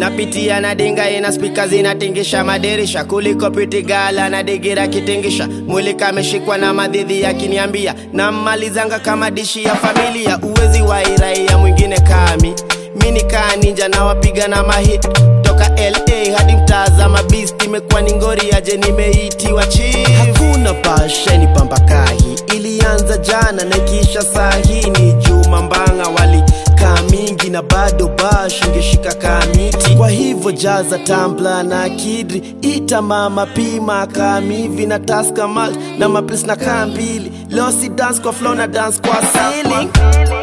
napitia na dinga ina spika zinatingisha madirisha kuliko pitigala na digira kitingisha mwili kameshikwa na madhidhi yakiniambia nammalizanga kama dishi ya familia uwezi wa iraia mwingine kami mini kaa ninja na wapiga na mahit toka la hadi mtazama beast imekuwa ni ngori aje nimeitiwa chief hakuna pasheni pambakahi ilianza jana na ikiisha sahi ni juma mbanga wali kaa mingi na bado bash ingeshika kamiti kwa hivyo jaza tambla na kidri ita mama pima kamivi na taska malt na maplis na kaa mbili losi dance kwa flow na dance kwa ceiling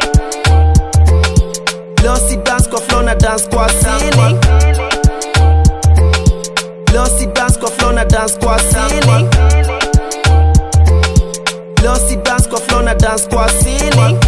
losi dance kwa flow na dance kwa ceiling losi dance kwa flow na dance kwa ceiling losi dance kwa flow na dance kwa ceiling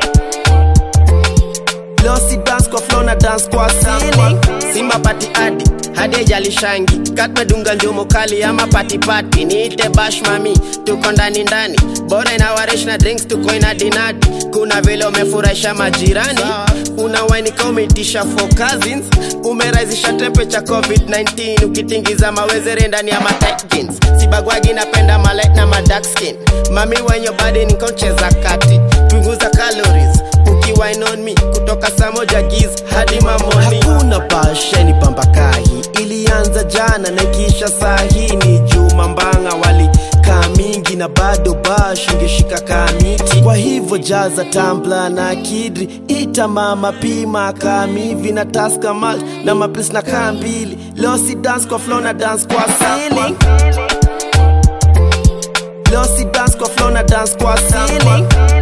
losi dance kwa flow na dance kwa ceiling simba pati adi hadi ejalishangi katmedunga njumu kali ama patipati niite bash mami tuko ndani ndani bora inawaresh na drinks tuko ina dinadi kuna vile umefurahisha majirani una wainika umeitisha for cousins umerahisisha temperature covid-19 ukitingiza mawezere ndani ya matight jeans sibagwagi napenda malight na madark skin mami wenye badi nikoncheza kati punguza calories ukiwine on me kutoka saa moja giz hadi mamoni hakuna pasheni pambakahi ilianza jana na ikiisha sahi ni juma mbanga wali kaa mingi na bado bash ingeshika kamiti kwa hivyo jaza tambla na kidri ita mama pima kamivi na taska malt na maplis na kaa mbili losi dance kwa flow na dance kwa ceiling losi dance kwa flow na dance kwa ceiling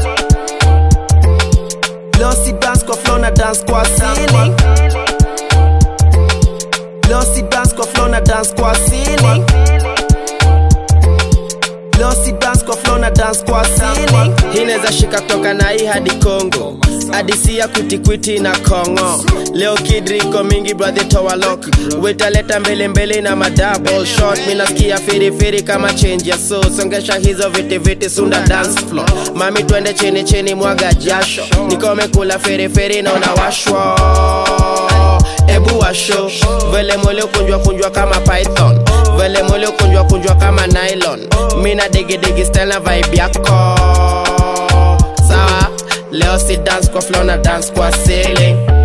losi dance kwa flow na dance kwa ceiling losi dance kwa flow na dance kwa ceiling losi dance kwa flow na dance kwa ceiling hii inaweza shika kutoka na hii hadi Kongo hadisi ya kwitikwiti na kongo leo kidriko mingi brother towalok wetaleta mbele mbele na madouble shot minasikia firifiri kama change ya so songesha hizo viti viti sunda dance floor mami twende chini chini mwaga jasho nikome kula firifiri na unawashwa ebu washo vele mwele kunjwa kunjwa kama python vele mwele kunjwa kunjwa kama nylon mina digidigi style na vibe yako sawa leo si dance kwa flow na dance kwa ceiling